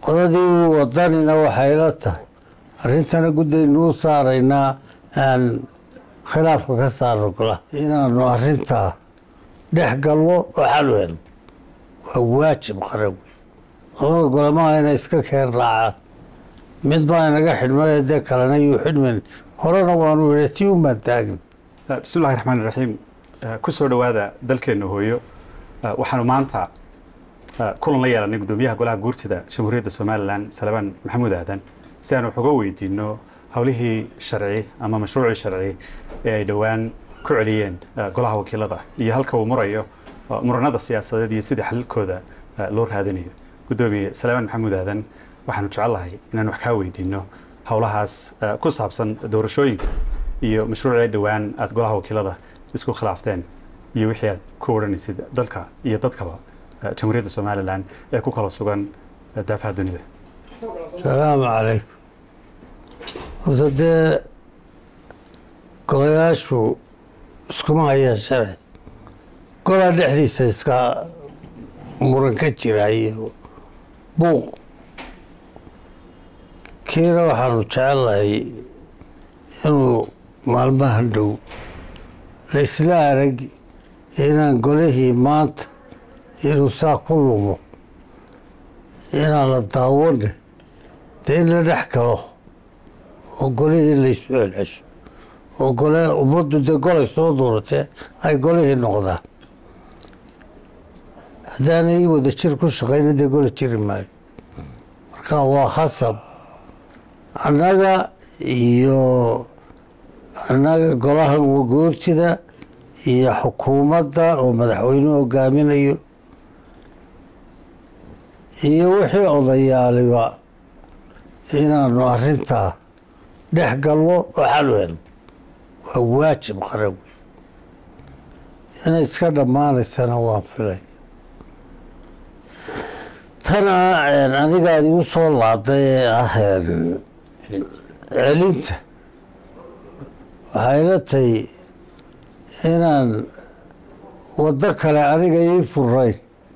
qoladii wadanina waxay la tahay arrintana guddaynu u saaraynaa aan khilaafka ka saarno golaha inaanu arrintaa dhex galno oo xal u helno waa waajib qaran wey labada golamaha inay iska keen raacaan mid baa inaga xidhmay dee kalena yuu xidhmin horena waanu idhi tii umaan taagin bismillahi raxmaan iraxiim ku soo dhowaada dalkeenna hooyo waxaanu maanta kulan la yeelanay guddoomiyaha golaha guurtida jamhuuriyadda somalilan salabaan maxamuud aadan si aanu wax uga weydiino howlihii sharci ama mashruucii sharci ee ay dhowaan ku celiyeen golaha wakiilada iyo halka uu marayo muranada siyaasadeed iyo sidii xalilkooda loo raadinayo guddoomiye salabaan maxamuud aadan waxaanu jecellahay inaan wax kaa weydiino howlahaas ku saabsan doorashooyinka iyo mashruucii dhowaan aada golaha wakiilada isku khilaafteen iyo wixii aad ku odhanaysid dalka iyo dadkaba jamhuuriyadda somalilan ee ku kala sugan daafaha dunida salaamu calaykum horta dee golayaashu iskuma hayaan sharci golaa dhexdiisa iska muran ka jira iyo buuq kiina waxaanu jecellahay inuu maalmahan dhow laysla arag inaan golihii maanta inuu saa ku lumo inaan la daawane dee in la dhex galo oo golihii laysu celcesho oo gole ummaddu dee golay soo duuratee ay golihii noqdaan haddaanay wada jir ku shaqayna dee gole jiri maayo marka waa khasab annaga iyo annaga golaha guurtida iyo xukuumadda oo madaxweynuhu hogaaminayo iyo wixii odayaaliba inaanu arrintaa dhex galno oo xal u helno waa waajib qaran wey inay iska dhammaanaysana waan filay tana anigaadi u soo laaday ee ah celinta waxay la tahay inaan waddo kale aniga ii furayn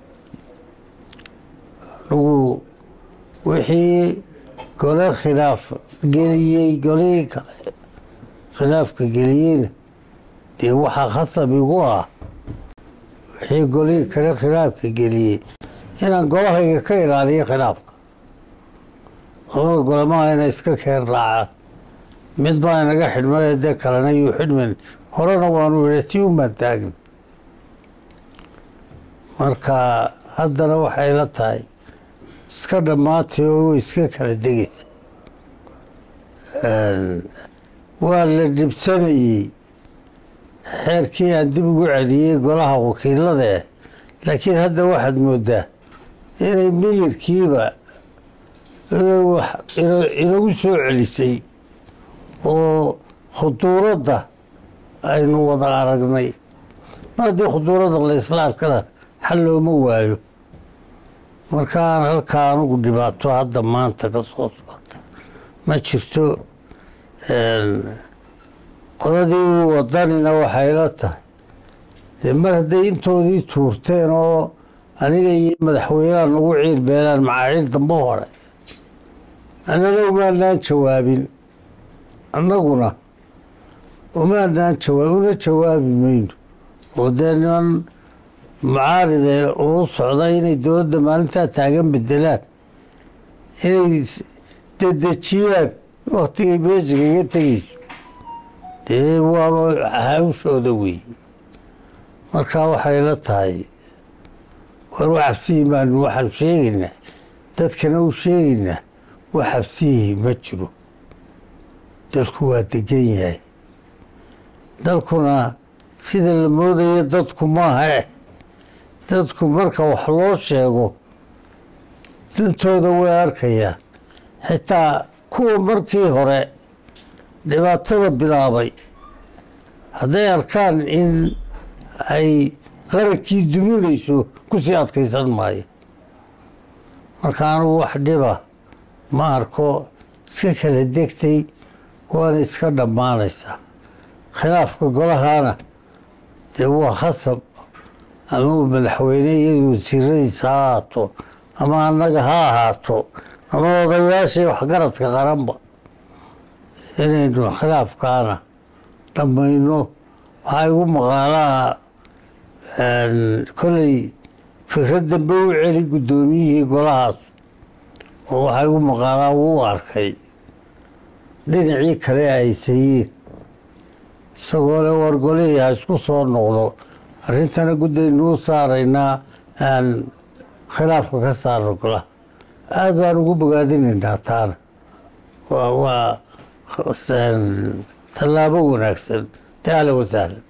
anugu wixii gole khilaaf geliyey golihii kale khilaafka geliyeyna dee waxaa khasab igu ah wixii golihii kale khilaafka geliyey inaan golahayga ka ilaaliyo khilaafka labada golamaha inay iska keen raacaan mid baa inaga xidhmay dee kalena yuu xidhmin horena waanu idhi tii umaan taagin marka haddana waxay la tahay iska dhammaatay oo way iska kala degaysa waa la dhibsanayey xeerkii aan dib ugu celiyey golaha wakiilada eh laakiin hadda waxaad moodaa inay miyirkiiba inagu soo celisay oo khuduuradda aynu wada aragnay mar haddii khuduuradda la isla arkana xal looma waayo markaan halkaa anugu dhibaato hadda maanta ka soo socota ma jirto qoladii wadanina waxay la tahay dee mar hadday intoodii tuurteen oo aniga iyo madaxweyneha nagu ciir beelaan macaaciil dambe hore annana umaanaan jawaabin annaguna umaanaan jawaa una jawaabi mayno oo dee niman mucaaride uu socda inay dowladda maalintaa taagan bedelaan inay dedejiyaan waktigay meesha kaga tegeyso dee waaba hawshooda wey marka waxay la tahay war u cabsihii baanu waxaanu sheegaynaa dadkana u sheegaynaa wax cabsihii ma jiro dalku waa degan yahay dalkuna sida la moodayo dadku maaha eh dadku marka wax loo sheego dantooda way arkayaan xitaa kuwa markii hore dhibaatada bilaabay hadday arkaan in ay qarankii duminayso kusii adkaysan maayo marka anugu wax dhiba ma arko iska kala degtay waana iska dhammaanaysaa khilaafka golahana dee waa khasab ama uu madaxweyne iyadu wasiiradiisa ha ahaato ama annaga ha ahaato ama odayaashii waxgaradka qaranba inaynu khilaafkaana dhammayno waxaa igu maqaalaha kolley fikrad dambe u celi guddoomiyihii golahaas oo waxaa igu maqaalaa wuu arkay dhinacii kale ay sayiin isagoo le war golihii ha isku soo noqdo arrintana guddaynu u saaraynaa aan khilaafka ka saarno golaha aada baan ugu bogaadinaynaa taana waa waa tallaabo wanaagsan de ahlan wasahlan